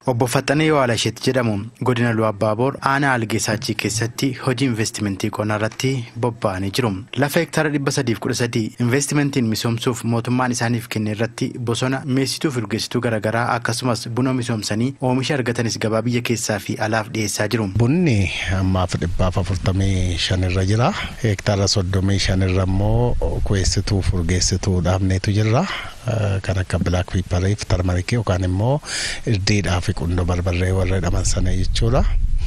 Obbo Faxanee Waalasheet jedhamu godina Lu'aa Baaboor aanaa Algeessaachii keessatti hojii investimentii qonnaa irratti bobba'anii jiru. Lafa hektaara dhibba sadiif kudha sadii investimentiin misoomsuuf mootummaan isaaniif kenne irratti bosona mi'eessituu fi urgeessituu garaagaraa akkasumas buna misoomsanii oomisha argatanis gabaa biyya keessaa fi alaaf dhiyeessaa jiru. Bunni ammaaf dhibbaaf afurtamii shan irra jira. Hektaara soddomii shan irra immoo ku'eessituu fi urgeessituu dhaabneetu jira. Kan akka bilaak piiparii fi tarmarikii yookaan immoo irdiidhaa fi qundoo barbarree warra jedhaman sana jechuudha.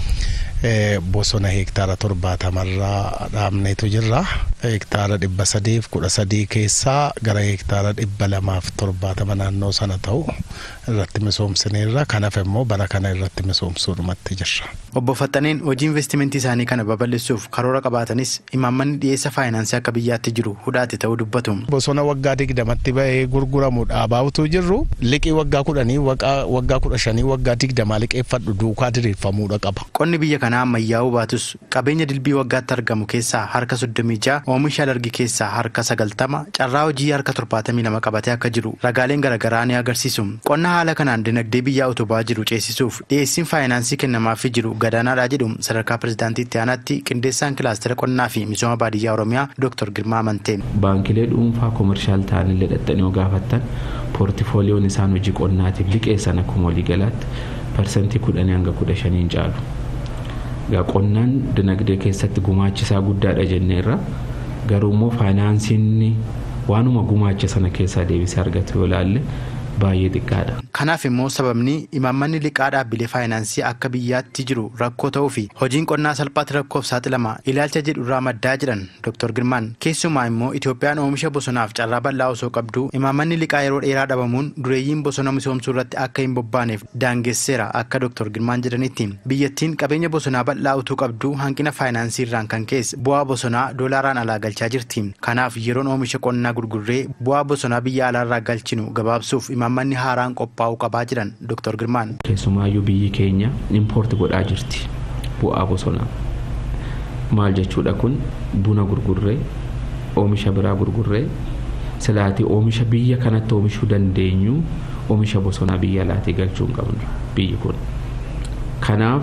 Bosona hektaara torbaatamarraa dhaabneetu jira. Hektaara dhibba sadiif kudha sadii keessaa gara hektaara dhibba lamaaf torbaatama naannoo sana ta'u irratti misoomsineerra. Kanaaf immoo bara kana irratti misoomsuudhumatti jirra. Obbo Faxaneen hojii investimentii isaanii kana babal'isuuf karoora qabaatanis imaammanni dhiyeessa faayinaansii akka biyyaatti jiru hudhaate ta'uu dubbatu. Bosona waggaa digdamatti bahee gurguramu dhaabaatu jirru liqii waggaa kudhanii waggaa kudha shanii waggaa digdamaa liqeeffadhu duukaa diriirfamuudha qaba. Qonni biyya kanaa ammayyaa'uu baatus qabeenya dilbii waggaatti argamu keessaa harka soddomii ja'a oomisha alargii keessaa harka sagaltama carraa hojii harka torbaatamii lama qabatee akka jiru ragaaleen garaagaraa ni agarsiisu. Qonna haala kanaan dinagdee biyyaa utubaa jiru ceesisuuf dhiyeessiin faayinaansii kennamaafii jiru gadaanaadha jedhu sadarkaa pirezidaantii itti aanaatti qindeessaan kilaastera qonnaa fi misooma baadiyyaa oromiyaa Dr. Girmaa Amantee. Baankilee dhuunfaa koomershaal ta'anillee dhaqxanii yoo gaafattan poortifooliyoon isaan hojii qonnaatiif liqeessan akkuma waliigalaatti parsantii kudhanii hanga kudha shaniin caalu. Egaa qonnaan dinagdee keessatti gumaachisaa guddaadha jenneerra garuu immoo faayinaansiin waanuma gumaacha sana keessaa deebisee argatu yoo ilaalle baay'ee xiqqaadha. Kanaaf immoo sababni imaammanni liqaa dhaabbilee faayinaansii akka biyyaatti jiru rakkoo ta'uu fi hojiin qonnaa salphaatti rakkoof saaxilama ilaalcha jedhu irraa maddaa jedhan Dr. Girmaan keessumaa immoo Itoophiyaan oomisha bosonaaf carraa bal'aa osoo qabdu imaammanni liqaa yeroo dheeraa dhabamuun dureeyyiin bosona misoomsuu irratti akka hin bobbaaneef daangesseera akka Dr. Girmaan jedhanitti biyyattiin qabeenya bosonaa bal'aa utuu qabdu hanqina faayinaansii irraan kan keessa bu'aa bosonaa doolaaraan alaa galchaa jirti. Kanaaf yeroon oomisha qonnaa gurgurree bu'aa bosonaa biyya alaarraa galchinu gabaabsuuf imaammanni haaraan qophaa'uu qabaa jiran Dr. Girmaan. Keessumaayyuu biyyi keenya impoorti godhaa jirti bu'aa bosonaa. Maal jechuudha kun buna gurgurree oomisha biraa gurgurree silaatii oomisha biyya kanatti oomishuu dandeenyu oomisha bosonaa biyya alaatii galchuu hin qabnu biyyi kun. Kanaaf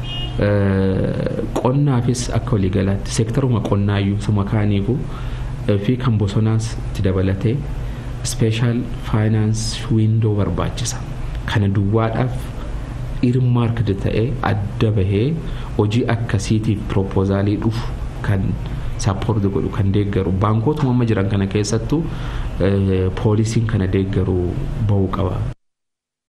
qonnaafis akka waliigalaatti seektaruma qonnaayyuu suma kaaniifu fi kan bosonaas itti dabalatee speeshaal faayinaans wiindoo barbaachisa kana duwwaadhaaf irmaarkd ta'ee adda bahee hojii akkasiitiif piroopoozaalii dhufu kan saappoorti godhu kan deeggaru baankotuma amma jiran kana keessattuu poolisiin kana deeggaru bahuu qaba.